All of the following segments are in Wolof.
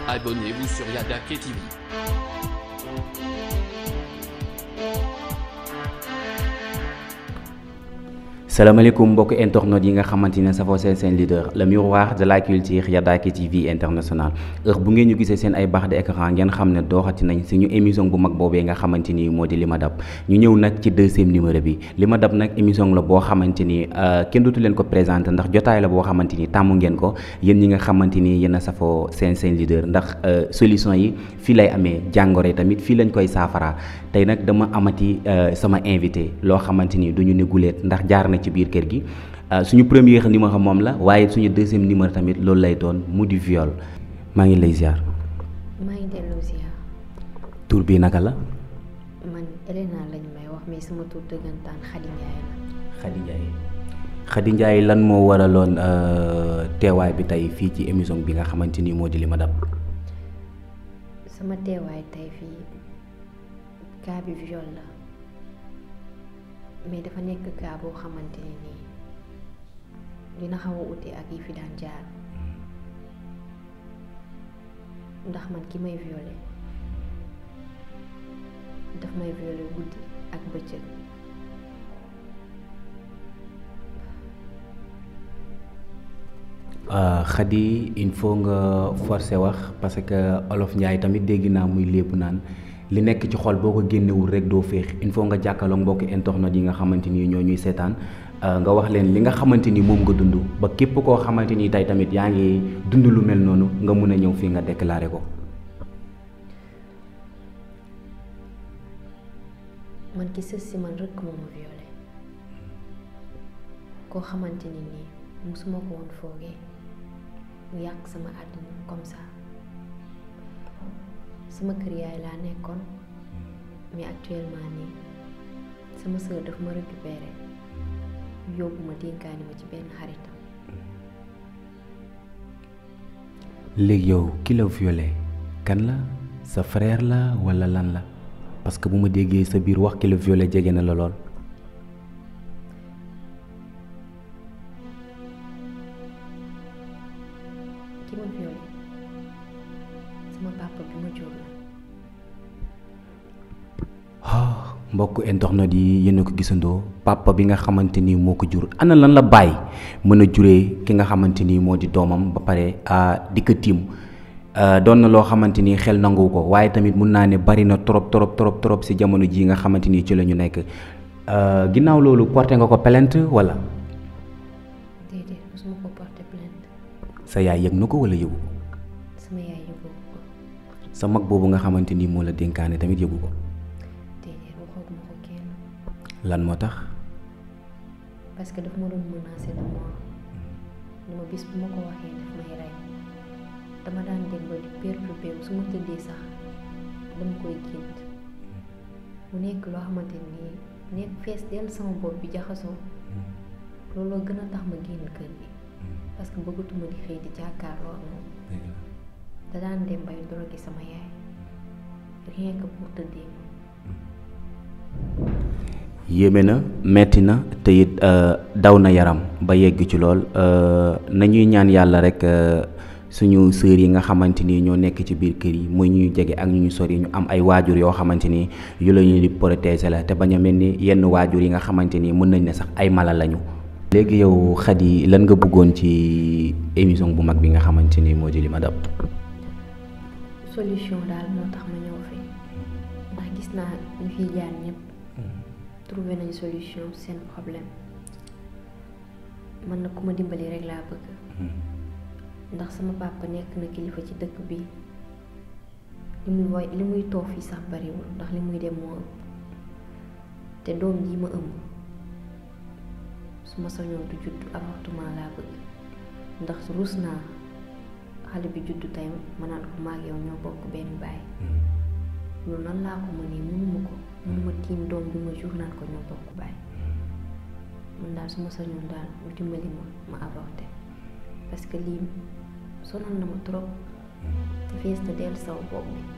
Abonnez-vous sur Yadake TV. salaamaaleykum mbokk internet yi nga xamante ne safoo seen seen leader le miroir de la culture Yadake TV international heure bu ngeen ñu gisee seen ay barre d'écran ngeen xam ne dooxati nañ suñu émission bu mag boobee nga xamante ni moo di li ma dab ñu ñëw nag ci deuxième numéro bi li ma dab nag émission la boo xamante ni kenn dootu leen ko présenté ndax jotaay la boo xamante ni tàmm ngeen ko yéen ñi nga xamante ni yéen a safoo seen seen leader ndax solution yi fii lay amee jàngoro yi tamit fii lañ koy saafara tey nag dama amati sama invité loo xamante ni du ñu ne guleet ndax jaar na ci biir kër gi suñu premier numéro moom la waaye suñu deuxième numéro tamit loolu lay doon mu di viol maa ngi lay ziar. maa ngi delloo ziar. tur bi naka la. man Elena lañ may wax mais sama tur dëggantaan Khady Ndiaye la. Khady Ndiaye Khady Ndiaye lan moo waraloon teewaay bi tey fii ci émission bi nga xamante ni moo di li ma dab. sama teewaay tey fii cas bi viol la. mais dafa nekk cas boo xamante ne nii dina xaw a ute ak yi fi daan jaar ndax man ki may violé daf may violé guddi ak bëccëg Khady il faut nga forcer wax parce que olof Njaay tamit dégg naa muy lépp naan li nekk ci xol boo ko génnewul rek doo féex il faut nga jàkkaarloog mbokki internet yi nga xamante ni ñoo ñuy seetaan nga wax leen li nga xamante ni moom nga dund ba képp koo xamante ni tey tamit yaa ngi dund lu mel noonu nga mun a ñëw fii nga déclaré ko. man ki sës si man rek moo ma violé koo xamante ni nii musuma ko woon foogee mu yàq sama àddina comme ça. sama kër yaay laa nekkoon mais actuellement nii sama sœur daf ma récupéré yóbbu ma dénkaani ma ci benn xaritam léegi yow ki la violé kan la sa frère la walla lan la parce que bu ma déggee sa biir wax ki la violé jege na la lool ki ma violé sama papa bi ma jur la mbokk internet yi yéen a ko gisandoo papa bi nga xamante ni moo ko jur ana lan la bàyyi mën a juree ki nga xamante ni moo di doomam ba pare di ko tiim doon na loo xamante ni xel nangu ko waaye tamit mun naa ne bari na trop trop trop trop si jamono ji nga xamante ni ci la ñu nekk ginnaaw loolu porté nga ko plainte wala. déedéet mosuma ko porté plainte. sa yaay yëg na ko wala yëgu ko. sama yaay yëgu ko. sa mag boobu nga xamante ni moo la dénkaane tamit yëgu ko. lan moo tax. parce que daf ma doon menacé de mort ni ma bis bu ma ko waxee daf may rey dama daan dem ba di perturbé wu su ma tëddee sax dama koy gént mu nekk loo xamante ni nekk fees dell sama bopp bi jaxasoo looloo gën a tax ma génn kër gi parce que bëggatuma di xëy di jàkkaarloo ak moom da daan dem bay drogué sama yaay rien que pour tëddee ma yéeme na metti na te it daw na yaram ba yegg ci lool nañuy ñaan yàlla rek suñu sœur yi nga xamante ni ñoo nekk ci biir kër yi muy ñuy jege ak ñu ñu sori ñu am ay waajur yoo xamante ni yu la ñu di protéger la te bañ a mel ni yenn waajur yi nga xamante ni mën nañ ne sax ay mala lañu. léegi yow Khady lan nga bëggoon ci émission bu mag bi nga xamante ni moo di li ma dab. solution daal moo tax ma ñëw fi ndax gis naa ñu fiy jaar ñëpp. trouvé nañ solution seen problème man na ku ma dimbali rek laa bëgg ndax sama papa nekk na kilifa ci dëkk bi li muy woy li muy toog fii sax bariwul ndax li muy dem moo ëpp te doom ji ma ëmb su ma soñoon du judd avortement laa bëgg ndax ruus naa xale bi juddu tey ma naan ko maag yow ñoo bokk benn baay loolu nan laa ko mënee mënuma ko mënuma tiim doom bi ma jur naan ko ñoo bokk baay man daal su ma sañoon daal mu dimbali ma ma avorté parce que lii sonal na ma trop te fees na dell saw bopp bi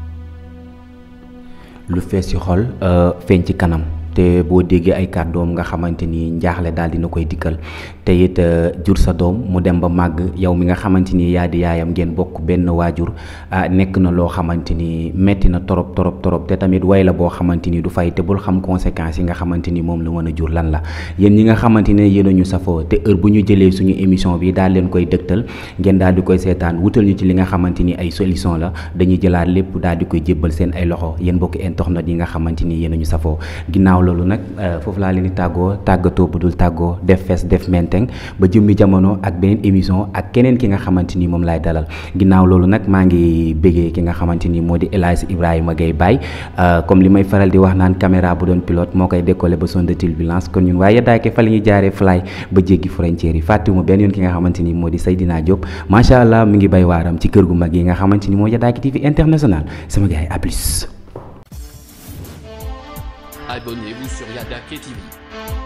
lu fees ci xol feeñ ci kanam te boo déggee ay kàddoom nga xamante ni njaaxle daal dina koy dikkal te it jur sa doom mu dem ba màgg yow mi nga xamante ni yaa di yaayam ngeen bokk benn waajur nekk na loo xamante ni metti na torop torop torop te tamit way la boo xamante ni du fay te bul xam conséquences yi nga xamante ni moom la mën a jur lan la yéen ñi nga xamante ne yéen a ñu safoo te heure bu ñu jëlee suñu émission bi daal leen koy dëgtal ngeen daal di koy seetaan wutal ñu ci li nga xamante ni ay solution la dañuy jëlaat lépp daal di koy jébbal seen ay loxo yéen bokk internet yi nga xamante ni yéen a ñu safoo ginnaaw loolu nag foofu laa leen di tàggoo tàggatoo bu dul tàggoo def fees def menteng ba jëmmi jamono ak beneen émission ak keneen ki nga xamante ni moom laay dalal ginnaaw loolu nag maa ngi béggee ki nga xamante ni moo di El Hadj Ibrahima Gueye Baye comme li may faral di wax naan caméra bu doon pilote moo koy décoller ba son de turbulence kon ñun waaye daake fa la ñuy jaaree fly ba jéggi frontière yi fàttewuma benn yoon ki nga xamante ni moo di Seydina Diop macha allah mi ngi bay waaram ci kër gu mag yi nga xamante ni moo Yadaaki TV international sama gars yi à plus. Abonnez-vous sur Yadaké TV.